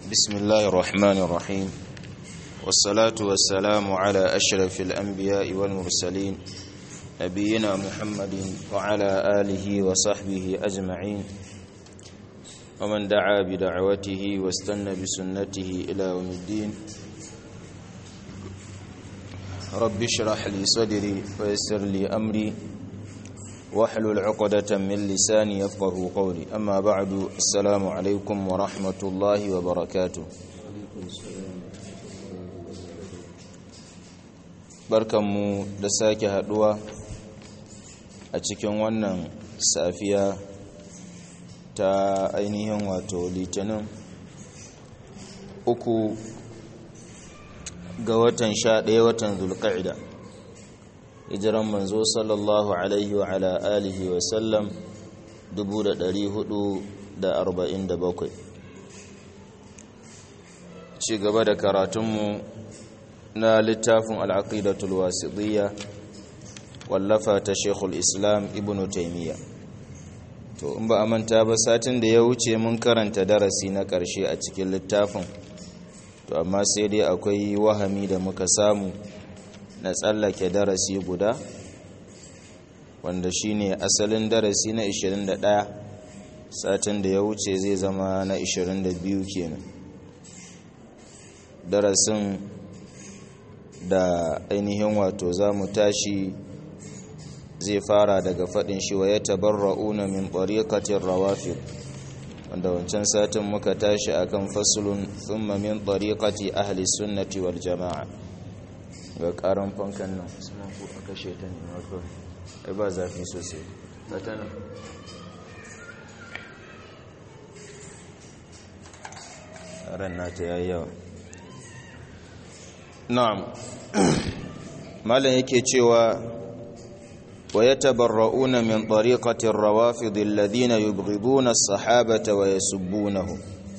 بسم الله الرحمن الرحيم والصلاة والسلام على أشرف الأنبياء والمرسلين نبينا محمد وعلى آله وصحبه أجمعين ومن دعا بدعوته واستنى بسنته إلى يوم الدين رب اشرح لي صدري ويسر لي أمري واحلل عقدة من لساني يفقه قولي أما بعد السلام عليكم ورحمة الله وبركاته barkanmu da sake haduwa a cikin wannan safiya ta ainihin wato litinin uku ga watan sha ɗaya watan zulƙa'ida hijiran manzo sallallahu alaihi wa ala alihi wa sallam 447 ci gaba da karatunmu na littafin al'aqidatul wasiɗiyya wallafa ta shekul islam ibn taimiyya to in ba a manta ba satin da ya wuce mun karanta darasi na ƙarshe a cikin littafin to amma sai dai akwai wahami da muka samu na tsallake darasi guda wanda shine asalin darasi na 21 satin da ya wuce zai zama na 22 kenan darasin da ainihin wato za mu tashi zai fara daga faɗin shi wa ya tabarra'una min ɗariƙatin rawafid wanda wancan satin muka tashi akan fasulun thumma min ɗariƙati ahli sunnati wal jama'a ga ƙaran fankan nan suna ko a kashe ta ne mako ai ba zafi sosai ta tana ran nata yayi yawa na'am malam yake cewa wa yatabarra'una min tariqati ar-rawafid alladhina yubghiduna as-sahabata wa yasubbunahum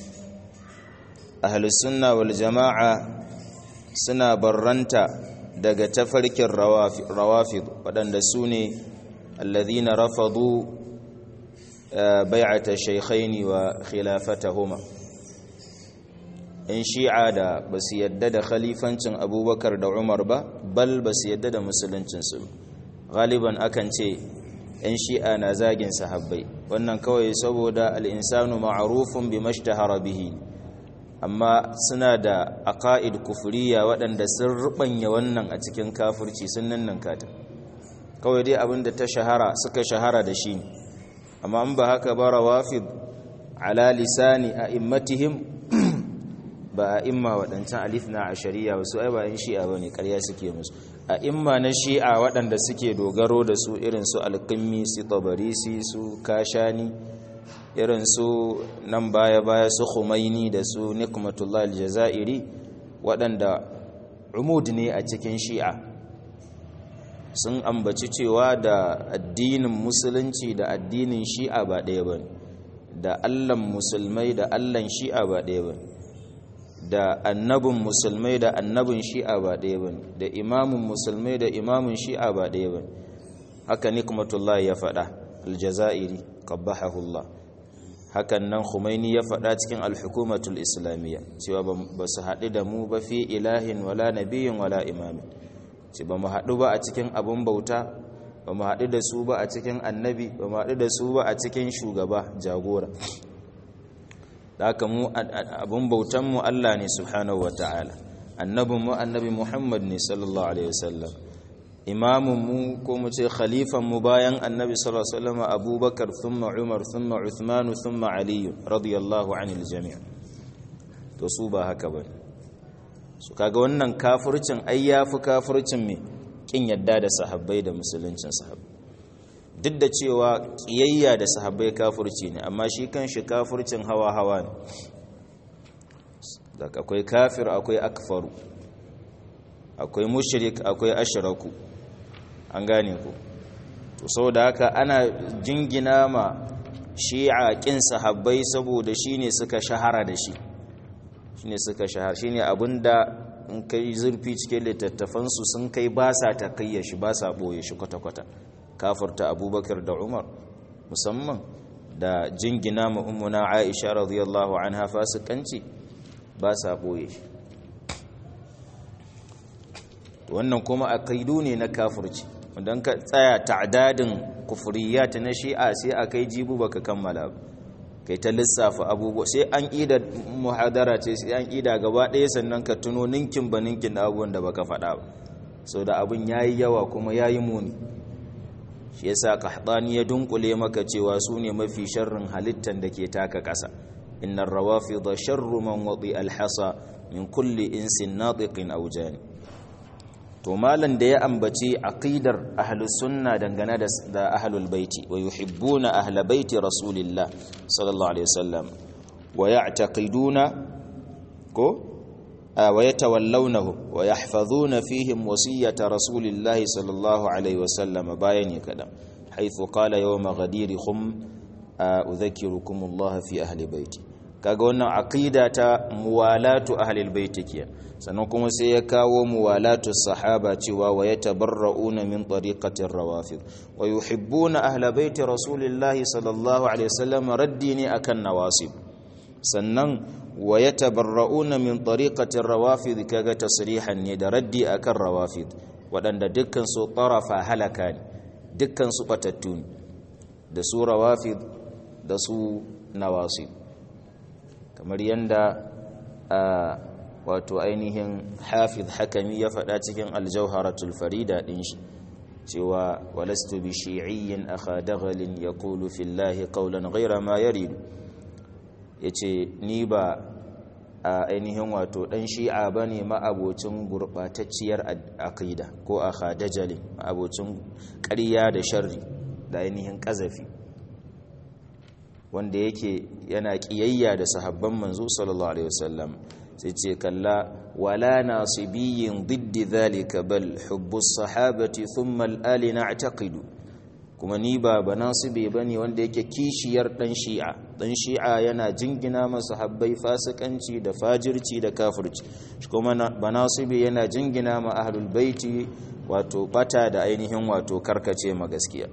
ahli sunna wal jama'a suna barranta daga tafarkin rawafid waɗanda su ne alladhina rafadu bai'ata shaykhaini wa khilafatahuma in shi'a da ba su yadda da khalifancin abubakar da umar ba bal ba su yadda da musuluncinsu galiban akan ce yan shi'a na zagin sahabbai wannan kawai saboda al'insanu ma'arufin bi mashtahara bihi amma suna da aqaid kufuriya waɗanda sun rubanya wannan a cikin kafirci sun nannan kata kawai dai abinda ta shahara suka shahara da shi amma an ba haka ba rawafid ala lisani a immatihim ba a imma waɗancan alifna a shari'a wasu ai ba yin shi'a ba ne ƙarya suke musu a imma na shi'a waɗanda suke dogaro da su irin su alƙimmi su tabarisi su kashani irin su nan baya-baya su khumaini da su nikmatullah aljazairi waɗanda umud ne a cikin shi'a sun ambaci cewa da addinin musulunci da addinin shi'a ba ɗaya ba da allan musulmai da allan shi'a ba ɗaya ba da annabin musulmai da annabin shi'a ba ɗaya ba da imamin musulmai da imamin shi'a ba ɗaya ba haka nikmatullah ya faɗa aljazairi qabbahahullah hakan nan Khumaini ya faɗa cikin al-hukumatul islamiyya cewa ba su haɗu da mu ba fi ilahin wala nabiyyin wala imamin ce ba mu haɗu ba a cikin abun bauta ba mu haɗu da su ba a cikin annabi ba mu haɗu da su ba a cikin shugaba jagora da haka mu abun bautan mu Allah ne subhanahu wataala annabin mu annabi Muhammad ne sallallahu alaihi wasallam imamun mu ko mu ce khalifan mu bayan annabi sallallahu alaihi wasallam abubakar thumma umar thumma uthman thumma ali radiyallahu anil jami' to su ba haka bane su kaga wannan kafircin ai yafi kafircin me kin yadda da sahabbai da musuluncin sahabbai duk da cewa kiyayya da sahabbai kafirci ne amma shi kanshi kafircin hawa hawa ne da akwai kafir akwai akfaru akwai mushrik akwai ashraku an gane ku to saboda haka ana jingina ma shi'a kin sahabbai saboda shine suka shahara da shi shine suka shahara shine abinda in kai zurfi cikin littattafan su sun kai ba sa takayya shi ba sa boye shi kwata kwata kafirta abubakar da umar musamman da jingina ma ummuna aisha radiyallahu anha fasikanci ba sa ɓoye shi wannan kuma aqidu ne na kafirci don ka tsaya ta'dadin kufriyat na shi'a sai akai jibu baka kammala ba kai ta lissafa abubuwa sai an ida muhadara ce sai an ida gaba ɗaya sannan ka tuno ninkin ba ninkin da abubuwan da baka faɗa ba sau da abin yayi yawa kuma yayi muni shi yasa qahtani ya dunkule maka cewa su ne mafi sharrin halittan da ke taka ƙasa innar rawafid sharru man wadi alhasa min kulli insin natiqin aw jani to malan da ya ambaci aqidar ahlus sunna dangane da da ahlul baiti wa yuhibbuna ahla baiti rasulillah sallallahu alaihi wasallam wa ya'taqiduna ko wa yatawallawnahu wa yahfazuna fihim wasiyyata rasulillah sallallahu alaihi wasallam bayani kada haythu qala yawma ghadiri khum udhakkirukum Allah fi ahli baiti kaga wannan aqida ta muwalatu ahlil baiti kiyan sannan kuma sai ya kawo muwalatu sahaba cewa wa yatabarrauna min tariqatir rawafid wa yuhibbuna ahla baiti rasulillahi sallallahu alaihi wasallam raddi ne akan nawasib sannan wa yatabarrauna min tariqatir rawafid kaga tasrihan ne da raddi akan rawafid wadanda dukkan su tarafa halaka ne dukkan su batattu ne da su rawafid da su nawasib kamar yanda wato ainihin hafiz hakami ya faɗa cikin aljauharatul farida ɗin shi cewa walastu bi shi'iyyin akha daghalin yaqulu fillahi qawlan ghayra ma yaridu yace ni ba a ainihin wato dan shi'a bane ma'abocin gurbatacciyar aqida ko akha dajalin ma'abocin ƙarya da sharri da ainihin ƙazafi wanda yake yana ƙiyayya da sahabban manzo sallallahu alaihi wasallam sai ce kalla wala nasibiyin diddi zalika bal hubbus sahabati thumma al-ali na'taqidu kuma ni ba ba nasibi bane wanda yake kishiyar dan shi'a dan shi'a yana jingina masa habbai fasikanci da fajirci da kafirci kuma ba nasibi yana jingina ma ahlul baiti wato bata da ainihin wato karkace ma gaskiya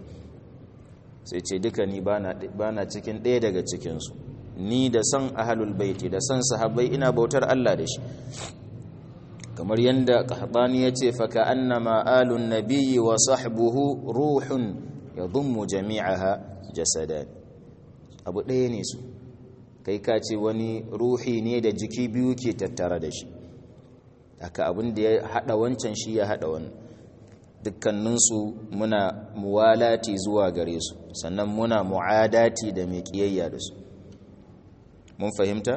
sai ce duka ni bana cikin ɗaya daga cikinsu ni da son ahalul baiti da son sahabbai ina bautar Allah da shi kamar yadda qahtani yace fa ka annama alun nabiyyi wa sahbuhu ruhun yadhummu jami'aha jasadan abu ɗaya ne su kai ka ce wani ruhi ne da jiki biyu ke tattara da shi haka abin da ya hada wancan shi ya hada wannan dukkaninsu muna muwalati zuwa gare su sannan muna mu'adati da mai kiyayya da su mun fahimta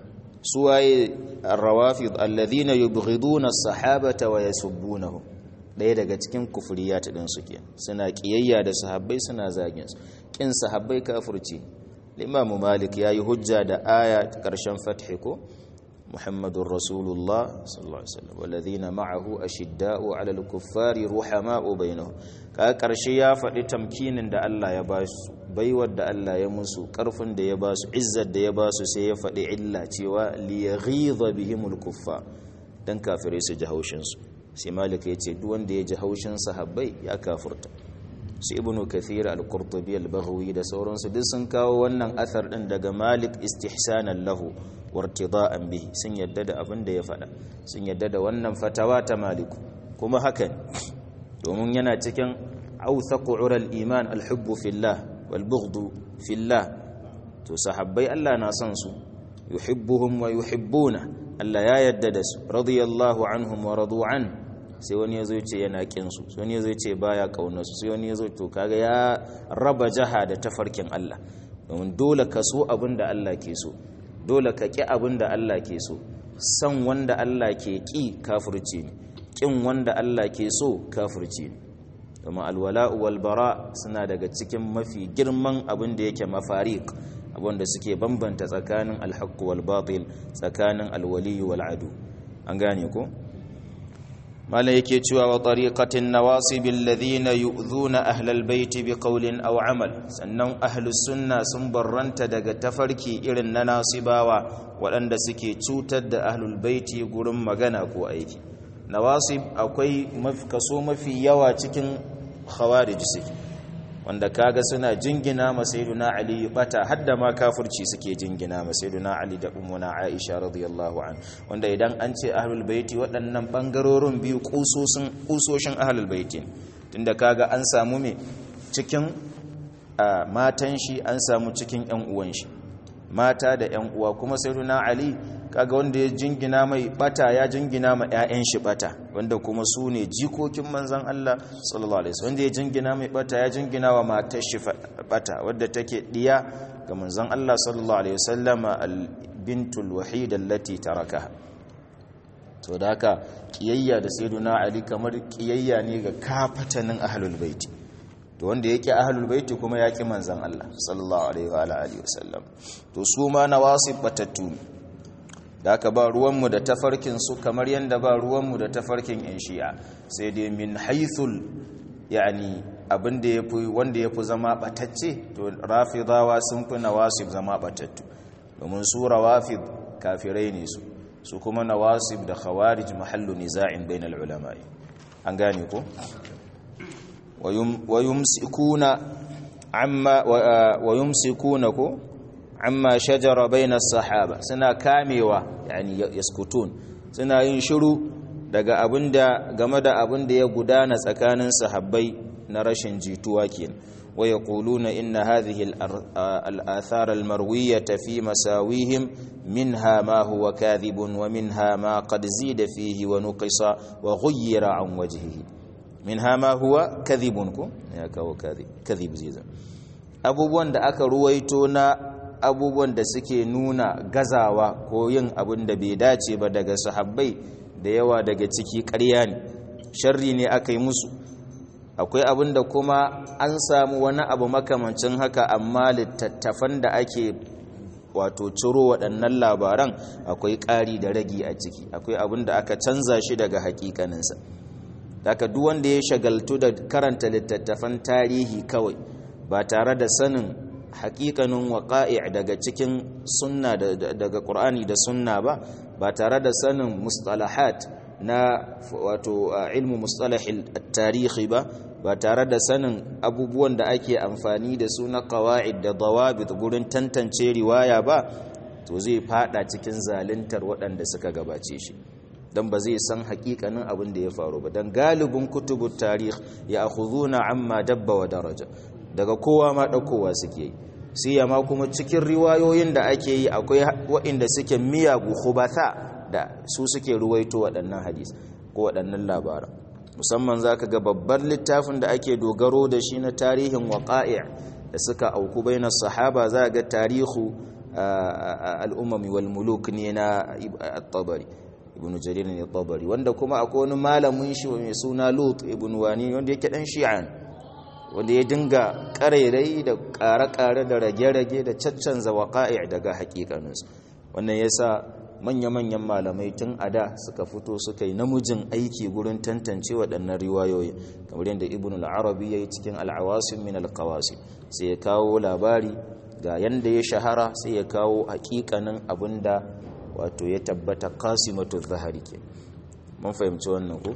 suwaye ar-rawafid alladhina yubghiduna as-sahabata wa yasubbunahum daya daga cikin kufriyat din su ke suna kiyayya da sahabbai suna zagin su kin sahabbai kafirci Imam Malik yayi hujja da aya karshen fathi ko Muhammadur Rasulullah sallallahu alaihi wasallam walladhina ma'ahu ashidda'u 'alal kuffari ruhama'u bainahum ka karshe ya faɗi tamkinin da Allah ya ba su baiwar da Allah ya musu karfin da ya ba su izzar da ya ba su sai ya faɗi illa cewa liyaghidha bihimul kuffar dan kafirai su ji haushin su sai malik ya ce duk wanda ya ji haushin sahabbai ya kafirta su ibnu kathir al-qurtubi al-baghawi da sauransu duk sun kawo wannan athar din daga malik istihsanan lahu wartida'an bihi sun yadda da abin da ya faɗa sun yadda da wannan fatawa ta maliku kuma haka domin yana cikin authaqu ural iman al-hubbu fillah wal bughdu fillah to sahabbai Allah na son su yuhibbuhum wa yuhibbuna Allah ya yadda da su radiyallahu anhum wa radu an sai wani yazo ce yana kin su sai wani yazo ce baya kaunar su sai wani yazo to kaga ya raba jaha da tafarkin Allah domin dole ka so abin da Allah ke so dole ka ki abin da Allah ke so san wanda Allah ke ki kafirci ne kin wanda Allah ke so kafirci ne domin alwala'u wal bara suna daga cikin mafi girman abin da yake mafariq abinda suke bambanta tsakanin alhaqqu wal batil tsakanin alwali wal adu an gane ko malai yake cewa wa tariqatin nawasib alladhina yu'dhuna ahlal bait biqawlin aw amal sannan ahlus sunna sun barranta daga tafarki irin na nasibawa waɗanda suke cutar da ahlul baiti gurin magana ko aiki nawasib akwai kaso mafi yawa cikin khawarij suke wanda kaga suna jingina ma sayyiduna ali bata hadda ma kafirci suke jingina ma sayyiduna ali da ummuna aisha radiyallahu an wanda idan an ce ahlul baiti waɗannan bangarorin biyu kusosin kusoshin ahlul baiti tunda kaga an samu me cikin matan shi an samu cikin yan uwan shi mata da yan uwa kuma sayyiduna ali kaga wanda ya jingina mai bata ya jingina ma ƴaƴan shi bata wanda kuma su ne jikokin manzon Allah sallallahu alaihi wasallam wanda ya jingina mai bata ya jingina wa matar shi bata wadda take diya ga manzon Allah sallallahu alaihi wasallam al bintul wahida allati tarakaha to da haka kiyayya da sayyiduna ali kamar kiyayya ne ga kafatanin ahlul baiti to wanda yake ahlul baiti kuma yaki manzon Allah sallallahu alaihi wa alihi wasallam to su ma nawasib batattu da aka ba ruwanmu da tafarkinsu kamar yadda ba ruwanmu da tafarkin 'yan shi'a sai dai min haithul yani abinda ya fi wanda ya fi zama batacce to rafidawa sun fi nawasib zama batattu domin su rawafid kafirai ne su su kuma nawasib da khawarij mahallu niza'in bainal ulama'i an gane ko wa yumsikuna amma wa yumsikuna ko amma shajara baina sahaba suna kamewa yani yaskutun suna yin shiru daga abinda game da abinda ya gudana tsakanin sahabbai na rashin jituwa kenan wa yaquluna inna hadhihi al-athar al-marwiyah fi masawihim minha ma huwa kadhibun wa minha ma qad zida fihi wa nuqisa wa ghayyira an wajhihi minha ma huwa kadhibun ko ya kawo kadhib kadhib zai abubuwan da aka ruwaito na abubuwan da suke nuna gazawa ko yin abin da bai dace ba daga sahabbai da yawa daga ciki ƙarya ne sharri ne aka yi musu akwai abin da kuma an samu wani abu makamancin haka amma littattafan da ake wato ciro waɗannan labaran akwai ƙari da ragi a ciki akwai abin da aka canza shi daga hakikaninsa daga duk wanda ya shagaltu da karanta littattafan tarihi kawai ba tare da sanin hakikanin waƙa'i daga cikin sunna daga ƙur'ani da sunna ba ba tare da sanin mustalahat na wato ilmu mustalahil tarihi ba ba tare da sanin abubuwan da ake amfani da su na qawa'id da dawabit gurin tantance riwaya ba to zai fada cikin zaluntar waɗanda suka gabace shi dan ba zai san hakikanin abin da ya faru ba dan galibin kutubut tarih ya akhuduna amma dabba wa daraja daga kowa ma ɗaukowa suke yi siyama kuma cikin riwayoyin da ake yi akwai waɗanda suke miyagu khubata da su suke ruwaito waɗannan hadis ko waɗannan labaran musamman za ka ga babbar littafin da ake dogaro da shi na tarihin waƙa'i da suka auku bai na sahaba za ga tarihu al'ummami wal muluk ne na tabari ibn jarir ne tabari wanda kuma akwai wani malamin shi mai suna lut ibn wani wanda yake dan shi'an wanda ya dinga ƙarairai da ƙare-ƙare da rage-rage da caccanza waƙa'i daga haƙiƙaninsu wannan ya sa manya-manyan malamai tun a da suka fito suka yi namijin aiki gurin tantance waɗannan riwayoyi kamar yadda ibn al'arabi ya yi cikin al'awasin min alkawasi sai ya kawo labari ga yanda ya shahara sai ya kawo haƙiƙanin abin da wato ya tabbata kasimatu zahari ke mun fahimci wannan ku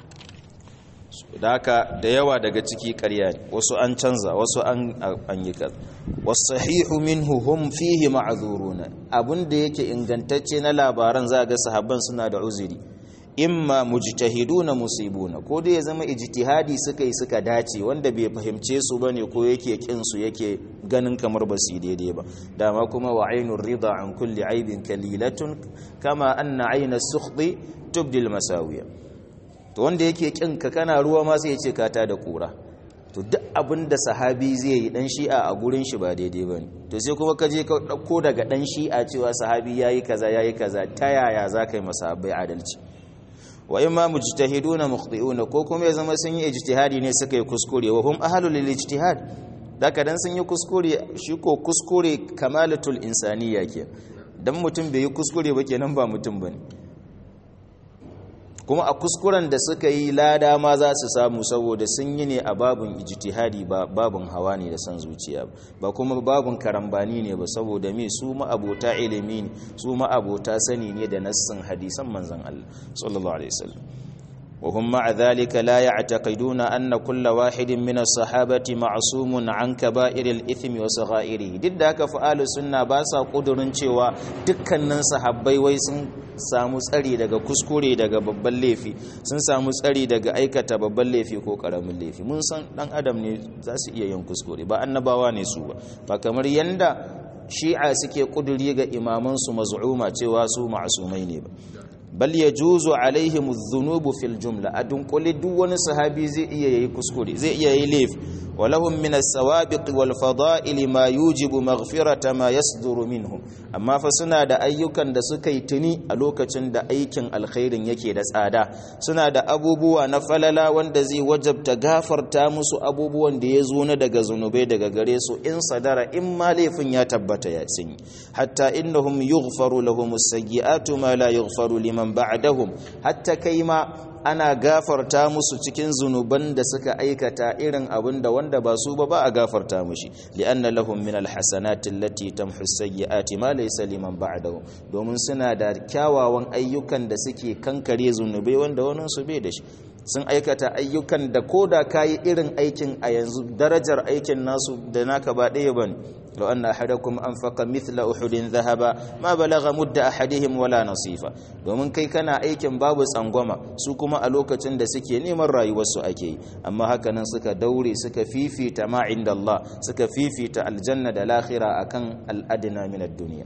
da haka da yawa daga ciki ƙarya ne wasu an canza wasu an yi kaza wasahihu minhu hum fihi ma'zuruna abinda yake ingantacce na labaran za ga sahabban suna da uzuri imma mujtahiduna musibuna ko dai ya zama ijtihadi suka yi suka dace wanda bai fahimce su bane ko yake kin su yake ganin kamar ba su daidai ba dama kuma wa ainur rida an kulli aibin kalilatun kama anna aina sukhdi tubdil masawiya to wanda yake kin ka kana ruwa ma sai ya ce kata da kura to duk abin da sahabi zai yi dan shi'a a gurin shi ba daidai bane to sai kuma ka je ka dauko daga dan shi'a cewa sahabi yayi kaza yayi kaza ta yaya za ka yi masahabai adalci wa imma mujtahiduna mukhti'una ko kuma ya zama sun yi ijtihadi ne suka yi kuskure wa hum ahlul lil ijtihad daga dan sun yi kuskure shi ko kuskure kamalatul insaniya ke dan mutum bai yi kuskure ba kenan ba mutum bane kuma a kuskuren da suka yi lada ma za su samu saboda sun yi ne a babin ijtihadi ba babin hawa ne da san zuciya ba kuma babin karambani ne ba saboda me su ma'abota ilimi ne su ma'abota sani ne da nassin hadisan manzon Allah sallallahu alaihi wasallam وهم مع ذلك لا يعتقدون أن كل واحد من الصحابة معصوم عن كبائر الإثم وصغائره duk da haka fa'alu sunna ba sa kudurin cewa dukkanin sahabbai wai sun samu tsari daga kuskure daga babban laifi sun samu tsari daga aikata babban laifi ko karamin laifi mun san dan adam ne za su iya yin kuskure ba annabawa ne su ba ba kamar yanda shi'a suke kuduri ga imamansu maz'uma cewa su ma'asumai ne ba bal yajuzu alaihim adh-dhunubu fil jumla adun kulli duk wani sahabi zai iya yayi kuskure zai iya yayi laifi walahum min as-sawabiq wal fada'il ma yujibu maghfirata ma yasduru minhum amma fa suna da ayyukan da suka yi tuni a lokacin da aikin alkhairin yake da tsada suna da abubuwa na falala wanda zai wajabta gafarta musu abubuwan da ya zo na daga zunubai daga gare su in sadara in ma laifin ya tabbata ya sun hatta innahum yughfaru lahum as-sayyi'atu ma la yughfaru liman ba'dahum hatta kai ma ana gafarta musu cikin zunuban da suka aikata irin abin da wanda ba su ba ba a gafarta mushi li'anna lahum min alhasanati allati tamhu sayyi'ati ma laysa liman ba'dahu domin suna da kyawawan ayyukan da suke kankare zunubai wanda wani su bai da shi sun aikata ayyukan da koda kayi irin aikin a yanzu darajar aikin nasu da naka ba ɗaya bane لو أن أحدكم أنفق مثل أحد ذهب ما بلغ مد أحدهم ولا نصيفا domin kai kana aikin babu tsangwama su kuma a lokacin da suke neman rayuwarsu ake yi amma haka nan suka daure suka fifita ma inda Allah suka fifita aljanna da lahira akan al'adina min ad-dunya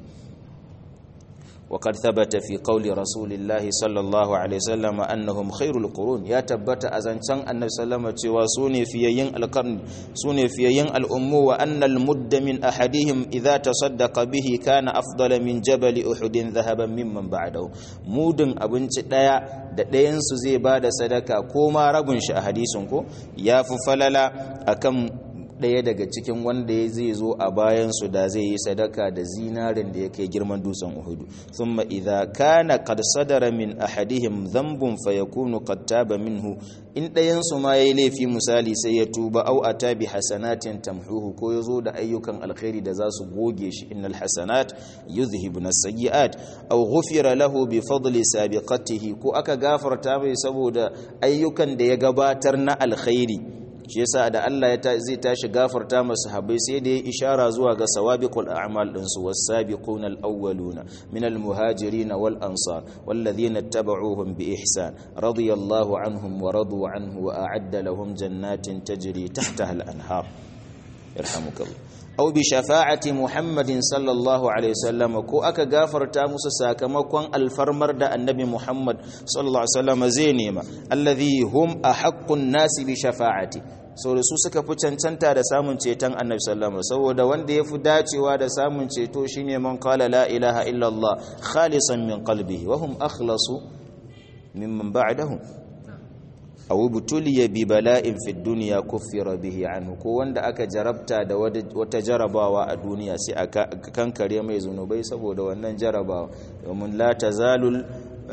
وقد ثبت في قول رسول الله صلى الله عليه وسلم أنهم خير القرون يا تبت أزنشان النبي صلى الله عليه وسلم سوني في ين القرن سوني في ين الأم وأن المد من أحدهم إذا تصدق به كان أفضل من جبل أحد ذهبا ممن بعده مودن أبنش دايا da ɗayansu zai ba da sadaka ko ma rabin shi a hadisin ya fi falala akan ɗaya daga cikin wanda ya zai zo a bayansu da zai yi sadaka da zinarin da ya kai girman dutsen uhudu thumma idza kana qad sadara min ahadihim dhanbun fayakunu qad taba minhu in ɗayansu ma yayi laifi misali sai ya tuba au ata bi hasanatin tamhuhu ko ya zo da ayyukan alkhairi da za su goge shi innal hasanat yuzhibuna sayyi'at aw ghufira lahu bi fadli sabiqatihi ko aka gafarta mai saboda ayyukan da ya gabatar na alkhairi shi yasa da Allah ya zai tashi gafarta masu habai sai da ya ishara zuwa ga sawabiqul a'mal din su was-sabiquna al-awwaluna min al-muhajirin wal ansar walladhina ittaba'uuhum bi ihsan radiyallahu anhum wa radu anhu wa a'adda lahum jannatin tajri tahtaha al-anhar yarhamukallah aw bi shafa'ati muhammadin sallallahu alaihi wasallam ko aka gafarta musu sakamakon alfarmar da annabi muhammad sallallahu alaihi wasallam zai nema alladhi hum ahaqqun nasi bi shafa'ati so da su suka fi cancanta da samun ceton annabi sallallahu alaihi saboda wanda yafi dacewa da samun ceto shine man qala la ilaha illa allah khalisan min qalbihi wa hum akhlasu mimman ba'dahum aw butuliya bi bala'in fi dunya kuffira bihi anhu ko wanda aka jarabta da wata jarabawa a duniya sai aka kankare mai zunubai saboda wannan jarabawa domin la tazalul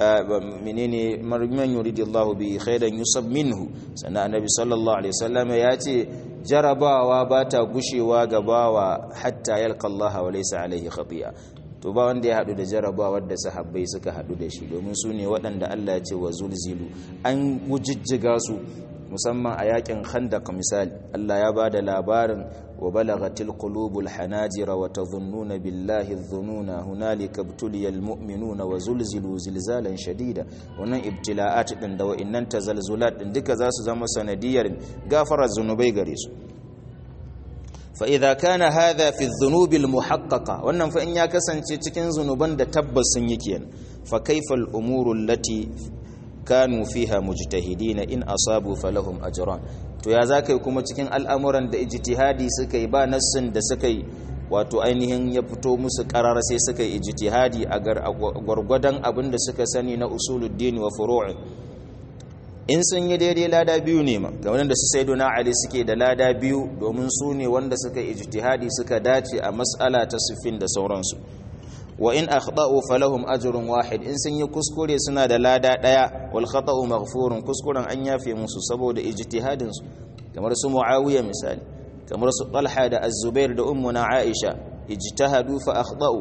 menene man yuridillahu bi khairan yusab minhu sannan annabi sallallahu alaihi wasallam ya ce jarabawa ba ta gushewa ga bawa hatta yalqa Allah wa laysa alaihi khati'a to ba wanda ya hadu da jarabawar da sahabbai suka hadu da shi domin su ne waɗanda Allah ya ce wa zulzilu an wujijjiga su musamman a yakin khandaq misali Allah ya ba da labarin wa balagatil qulubul hanajira wa tadhunnuna billahi dhununa hunalika ibtuliyal mu'minuna wa zulzilu zilzalan shadida wannan ibtila'at din da wa'innan tazalzulat din duka za su zama sanadiyar gafarar zunubai gare su fa idza kana hadha fi dhunubi al muhaqqaqa wannan fa in ya kasance cikin zunuban da tabbas sun yi kenan fa kaifa al umuru allati kanu fiha mujtahidina in asabu falahum ajran to ya zakai kuma cikin al'amuran da ijtihadi suka yi ba nassin da suka yi wato ainihin ya fito musu karar sai suka yi ijtihadi a gwargwadon abin da suka sani na usuluddin wa furu'i in sun yi daidai lada biyu ne ma ga wanda su sayyiduna ali suke da lada biyu domin su ne wanda suka ijtihadi suka dace a mas'ala ta sufin da sauransu wa in akhta'u falahum ajrun wahid in sun yi kuskure suna da lada daya wal khata'u maghfurun kuskuren an yafe musu saboda ijtihadin su kamar su muawiya misali kamar su talha da az-zubair da ummuna aisha ijtahadu fa akhta'u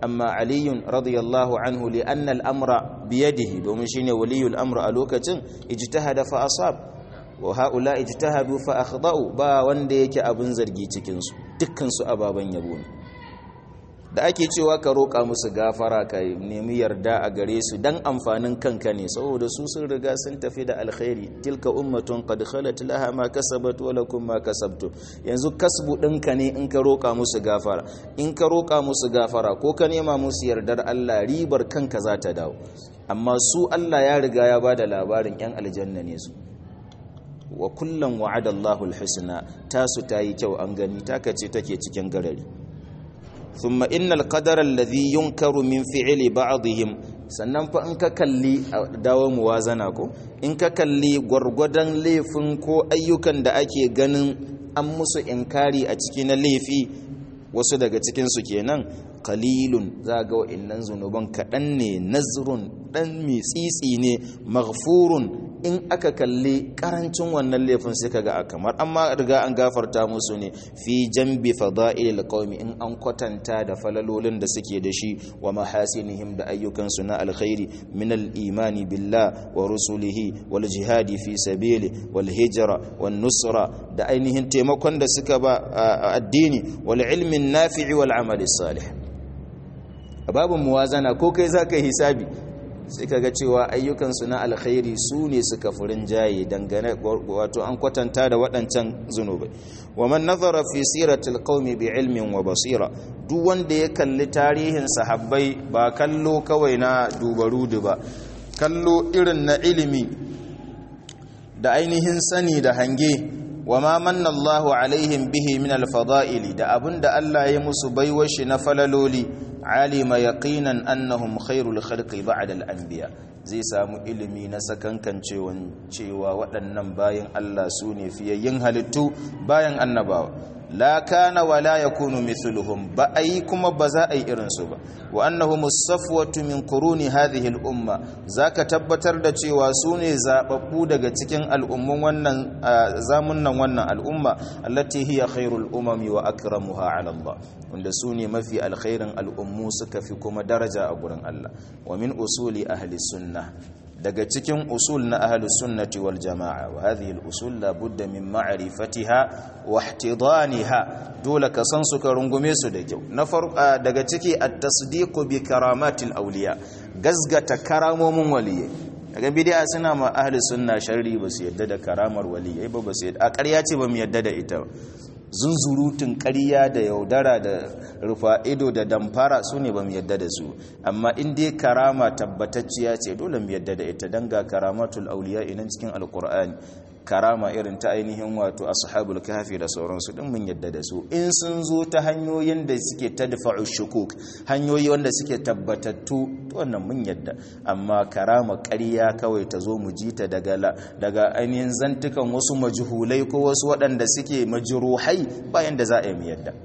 amma aliyun radiyallahu anhu li anna al-amra biyadihi domin shine waliyul amr a lokacin ijtahada fa asab wa haula ijtahadu fa akhda'u ba wanda yake abun zargi cikin su dukkan su ababan yabo ne da ake cewa ka roƙa musu gafara ka nemi yarda a gare su dan amfanin kanka ne saboda su sun riga sun tafi da alkhairi tilka ummatun qad khalat laha ma kasabat wa lakum ma kasabtum yanzu kasbu ɗinka ne in ka roƙa musu gafara in ka roƙa musu gafara ko ka nema musu yardar Allah ribar kanka za ta dawo amma su Allah ya riga ya bada labarin yan aljanna ne su wa kullum wa'ada Allahul husna tasu tayi kyau an gani taka ce take cikin garari thumma innal qadara alladhi yunkaru min fi'li ba'dihim sannan fa in ka kalli dawo muwazana ko in ka kalli gwargwadon laifin ko ayyukan da ake ganin an musu inkari a cikin laifi wasu daga cikin su kenan qalilun za ga wa'annan zunuban kaɗan ne nazrun ɗan mitsitsi ne maghfurun in aka kalli karancin wannan laifin sai kaga kamar amma riga an gafarta musu ne fi jambi fada'ilil qaumi in an kwatanta da falalolin da suke da shi wa mahasinihim da ayyukan su na alkhairi min al-imani billah wa rusulihi wal jihadi fi sabili wal hijra wan nusra da ainihin taimakon da suka ba addini wal ilmin nafi'i wal amali salih babun muwazana ko kai zaka hisabi sai kaga cewa ayyukansu na alkhairi su ne suka furin jaye dangane wato an kwatanta da waɗancan zunubai wa man nazara fi siratil qaumi bi ilmin wa basira duk wanda ya kalli tarihin sahabbai ba kallo kawai na dubarudu ba kallo irin na ilimi da ainihin sani da hange wa ma manna Allahu alaihim bihi min al-fada'ili da abinda Allah ya musu baiwar shi na falaloli alima yaqinan annahum khairul khalqi ba'da al-anbiya zai samu ilimi na sakankan cewa waɗannan bayan Allah su ne fiyayyin halittu bayan annabawa la kana wa la yakunu mithluhum ba ai kuma ba za a yi irin su ba wa annahum as-safwatu min quruni hadhihi al-umma zaka tabbatar da cewa su ne zababbu daga cikin al'ummun wannan zamunnan wannan al'umma allati hiya khairul umami wa akramuha ala Allah wanda su ne mafi alkhairin al'ummu suka fi kuma daraja a gurin Allah wa min usuli ahli sunnah daga cikin usul na ahlus sunnati wal jama'a wa hadhihi al usul la budda min ma'rifatiha wa ihtidaniha dole ka san su ka rungume su da kyau na farko daga ciki at-tasdiqu bi karamatil awliya gazgata karamomin waliyai daga bid'a suna ma ahlus sunna sharri ba su yadda da karamar waliyai ba ba su yadda a ƙarya ce ba mu yadda da ita ba zunzurutun ƙarya da yaudara da rufa ido da damfara su ne ba mu yadda da su amma in dai karama tabbatacciya ce dole mu yadda da ita don ga karamatul auliya inan cikin alkur'ani karama irin ta ainihin wato ashabul kafi da sauransu din mun yadda da su in sun zo ta hanyoyin da suke tadfa'u shukuk hanyoyi wanda suke tabbatattu to wannan mun yadda amma karama ƙarya kawai ta zo mu ji ta daga daga ainihin zantukan wasu majhulai ko wasu waɗanda suke majruhai bayan da za a yi mu yadda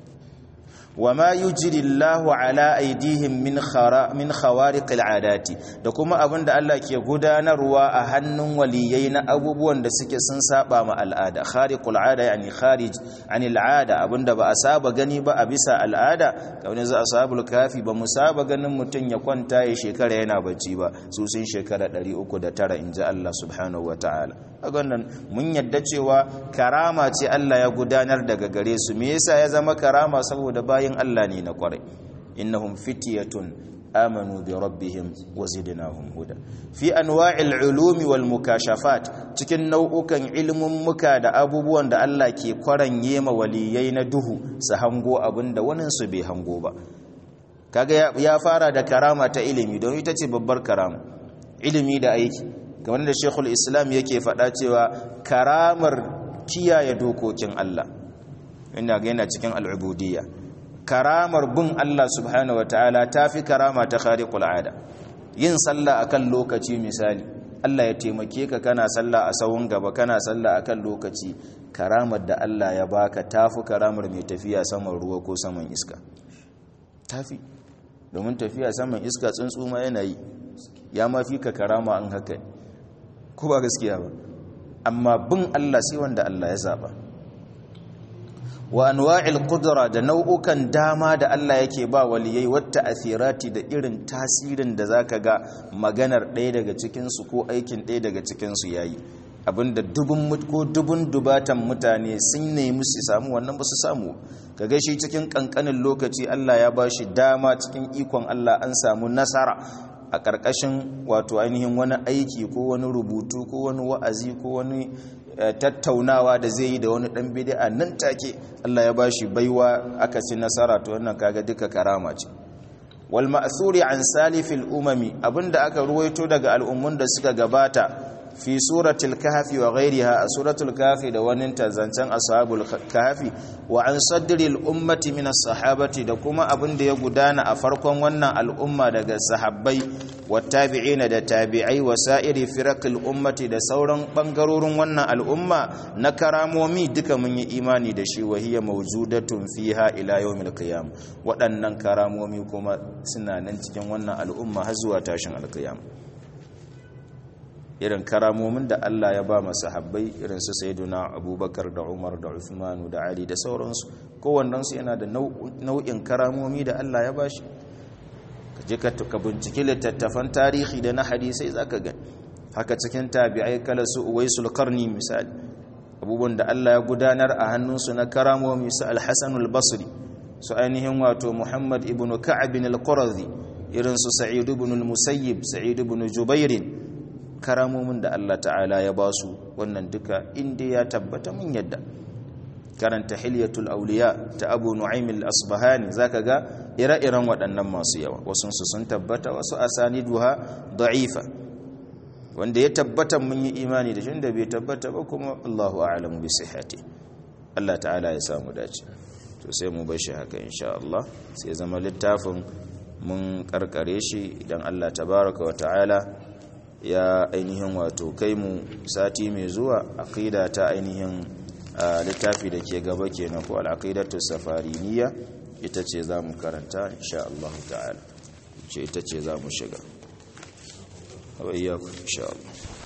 وما يجري الله على أيديهم من خرا من خوارق العادات da kuma abin da Allah ke gudanarwa a hannun waliyai na abubuwan da suke sun saba ma al'ada khariqul ada yani kharij anil ada abinda ba a saba gani ba a bisa al'ada kamar za ashabul kafi ba mu saba ganin mutun ya kwanta ya shekara yana bacci ba su sun shekara 309 inji Allah subhanahu wataala wannan mun yadda cewa karama ce Allah ya gudanar daga gare su me yasa ya zama karama saboda bayin Allah ne na kwarai innahum fityatun amanu bi rabbihim wa zidnahum huda fi anwa'il ulumi wal mukashafat cikin nau'ukan ilmin muka da abubuwan da Allah ke kwaranye ma waliyai na duhu su hango abinda wanin su bai hango ba kaga ya fara da karama ta ilimi don ita ce babbar karama ilimi da aiki kamar da Sheikhul Islam yake faɗa cewa karamar kiyaye dokokin Allah ina ga yana cikin al'ubudiyya karamar bin Allah subhanahu wataala tafi karama ta khariqul ada yin sallah akan lokaci misali Allah ya taimake ka kana sallah a sawun gaba kana sallah akan lokaci karamar da Allah ya baka tafi karamar mai tafiya saman ruwa ko saman iska tafi domin tafiya saman iska tsuntsu ma yana yi ya ma fi ka karama an haka ko ba gaskiya ba amma bin Allah sai wanda Allah ya zaba wa anwa'il qudra da nau'ukan dama da Allah yake ba waliyai wata asirati da irin tasirin da zaka ga maganar ɗaya daga cikin su ko aikin ɗaya daga cikin su yayi abinda dubun ko dubun dubatan mutane sun nemi su samu wannan ba su samu kaga shi cikin kankanin lokaci Allah ya ba shi dama cikin ikon Allah an samu nasara a ƙarƙashin wato ainihin wani aiki ko wani rubutu ko wani wa'azi ko wani tattaunawa da zai yi da wani ɗan bid'a nan take Allah ya ba shi baiwa aka ci nasara to wannan kaga duka karama ce wal ma'thuri an salifil umami abinda aka ruwaito daga al'ummun da suka gabata fi suratul kahfi wa ghayriha a suratul kahfi da wani zancen ashabul kahfi wa an sadril ummati min sahabati da kuma abin da ya gudana a farkon wannan al'umma daga sahabbai wa tabi'ina da tabi'ai wa sa'iri firaqil ummati da sauran bangarorin wannan al'umma na karamomi duka mun yi imani da shi wa hiya mawjudatun fiha ila yawmil qiyam waɗannan karamomi kuma suna nan cikin wannan al'umma har zuwa tashin alqiyam irin karamomin da Allah ya ba masu habbai irin su sayyiduna abubakar da umar da uthmanu da ali da sauransu kowannensu yana da nau'in karamomi da Allah ya ba shi ka je ka binciki littattafan tarihi da na hadisai za ka gani haka cikin tabi'ai kala su uwaisul karni misali abubuwan da Allah ya gudanar a hannunsu na karamomi su alhassan basri su ainihin wato muhammad ibn ka'ab al-qurazi irin su sa'id ibn al-musayyib sa'id ibn jubairin karamomin da Allah ta'ala ya ba su wannan duka inda ya tabbata mun yadda karanta hilyatul auliya ta abu nu'aym al-asbahani zaka ga ire-iren waɗannan masu yawa wasu su sun tabbata wasu asaniduha da'ifa wanda ya tabbata mun yi imani da shi da bai tabbata ba kuma Allahu a'lamu bi sihhati Allah ta'ala ya samu dace to sai mu bar shi haka insha Allah sai zama littafin mun karkare shi idan Allah tabaraka wa ta'ala ya ainihin wato kai mu sati mai zuwa aqida ta ainihin littafi da ke gaba kenan ko al-aqidatu safariniya ita ce zamu karanta insha Allah ta'ala ce ita ce zamu shiga wa iyyakum insha Allah